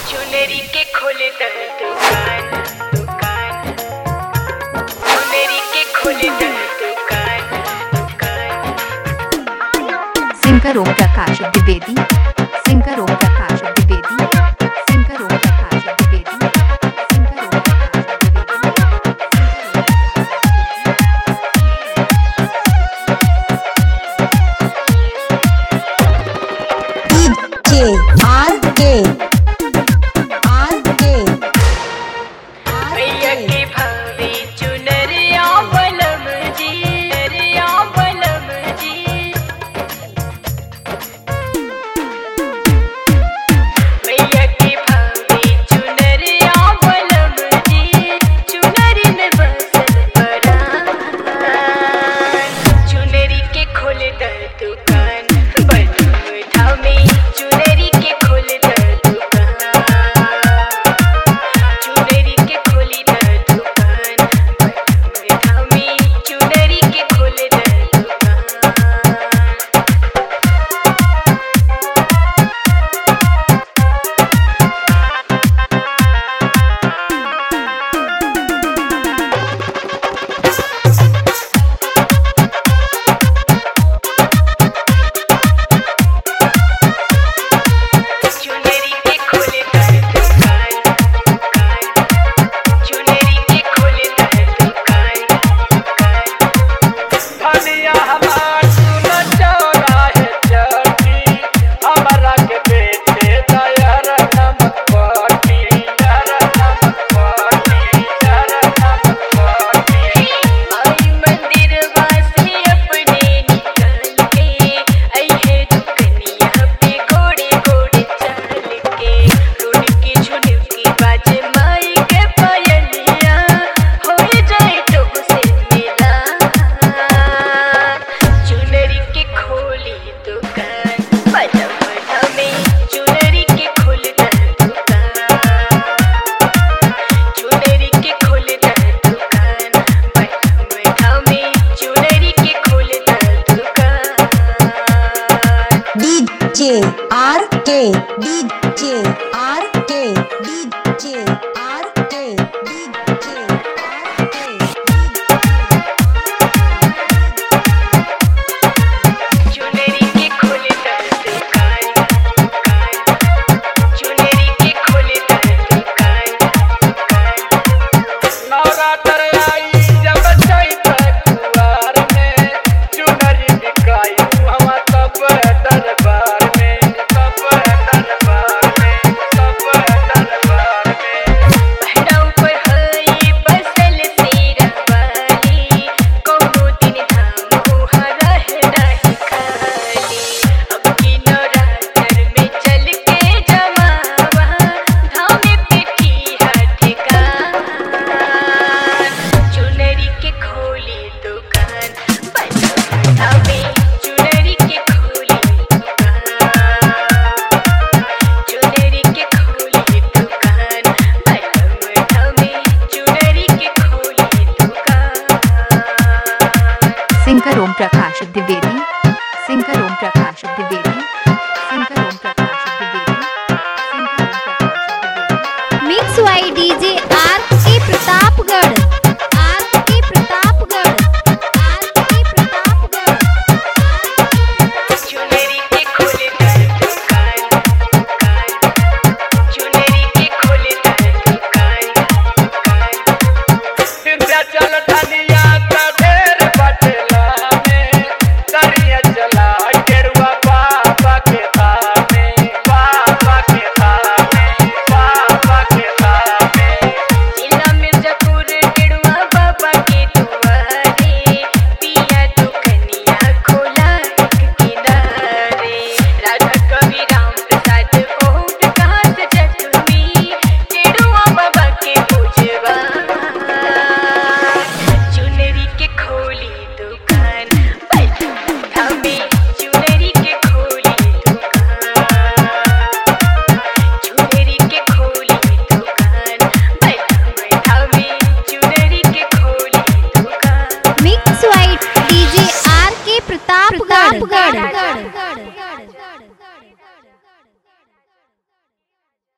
चुनरी के खोले दर दुकान दुकान चुनरी के खोले दर दुकान दुकान singer Om Prakash Dwivedi singer Om Prakash Dwivedi singer Om Prakash Dwivedi singer Om Prakash Dwivedi DJ RK RK भैया के भावे चुनरिया बलम जी चुनरिया बलम जी भैया के भावे चुनरिया बलम जी चुनरी में बसल परान चुनरी के खोले द दुकान बलम धामे चुनरी के खोले द दुकान चुनरी के खोली द दुकान धामी चुनरी के खोले द दुकान चुनरी के खोले द दुकान दुकान चुनरी के खोले द दुकान दुकान धनिया हमार सुन चौराहे चटी हमरा के बेटे दयर नमक पटी दयर नमक पटी दयर नमक पटी आई मंदिर वासी अपने निकाल के अहे दुकनिया पे घोड़े घोड़े चल के रोड की झुनकी बाजे माई के पायलिया हो जाए तो से मिला चुनरी के खोली दुकान पलम में चुनरी के खोल द दुकान चुनरी के खोल द दुकान पलम में चुनरी के खोल द दुकान DJ RK DJ RK